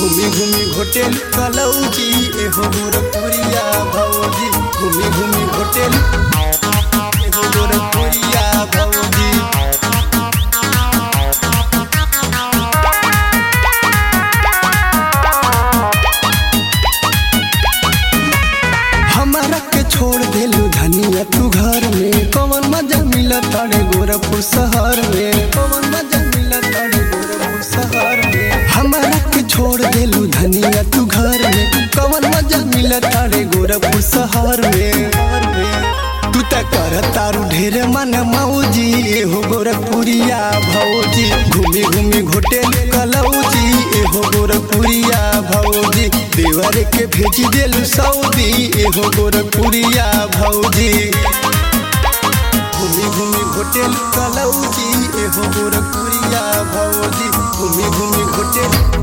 घूमी घूमी घोटेल कलौजी एहो गोरखपुरिया भौजी घूमी घूमी घोटेल एहो गोरखपुरिया भौजी हमारा के छोड़ देलू धनिया तू घर में कौन मजा मिला तारे गोरखपुर शहर में कौन मजा मिला तारे गोरखपुर शहर में हमारा के छोड़ देलू धनिया तू घर में कौन मजा मिला तारे गोरखपुर शहर में तू त कर तारू ढेर मन मौजी एहो गोरखपुरिया भौजी घूमी घूमी घोटेल कलौजी एहो गोरखपुरिया भौजी देवर के भेज देलू सऊदी एहो गोरखपुरिया भौजी घूमी घूमी घोटेल कलौजी एहो गोरखपुरिया भौजी घूमी घूमी घोटेल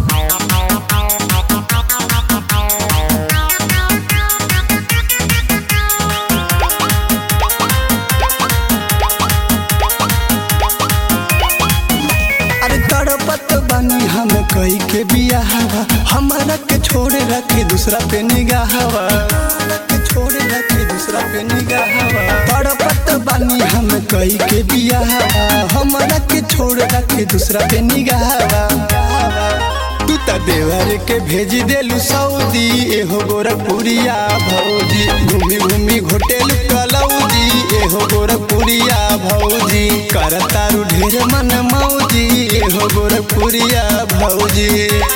अरे तड़पत बानी हम कई के बियाहवा हमारा के छोड़े रखे दूसरा पे निगाहवा के छोड़े रखे दूसरा पे निगाहवा तड़पत बानी हम कई के बियाहवा हमारा के छोड़े रखे दूसरा पे निगाहवा तू त देवर के भेज देलू सऊदी एहो गोरखपुरिया भौजी घूमी घूमी घोटेल कलौजी एहो गोरखपुरिया भौजी करतारू ढेर मन मौजी एहो गोरखपुरिया भौजी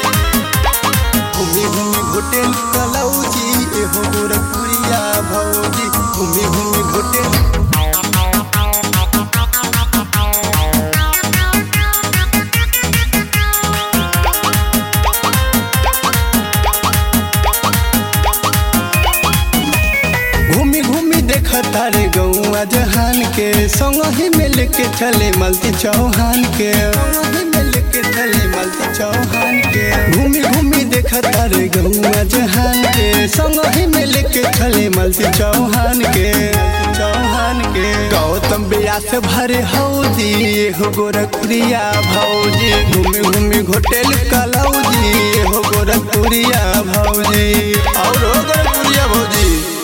घूमी घूमी घोटेल कलौजी एहो गोरखपुरिया भौजी घूमी घूमी घोटेल घूमी घूमी देख तारे गौआ जहान के संग ही मिल के चले मलती चौहान के संग ही मिल के चले मलती चौहान के घूमी घूमी देख तारे गौआ जहान के संग ही मिल के चले मलती चौहान के चौहान के गौतम ब्यास भरे हौजी हो गोरखपुरिया भौजी घूमी घूमी घोटेल कलौजी हो गोरखपुरिया भौजी और हो गोरखपुरिया भौजी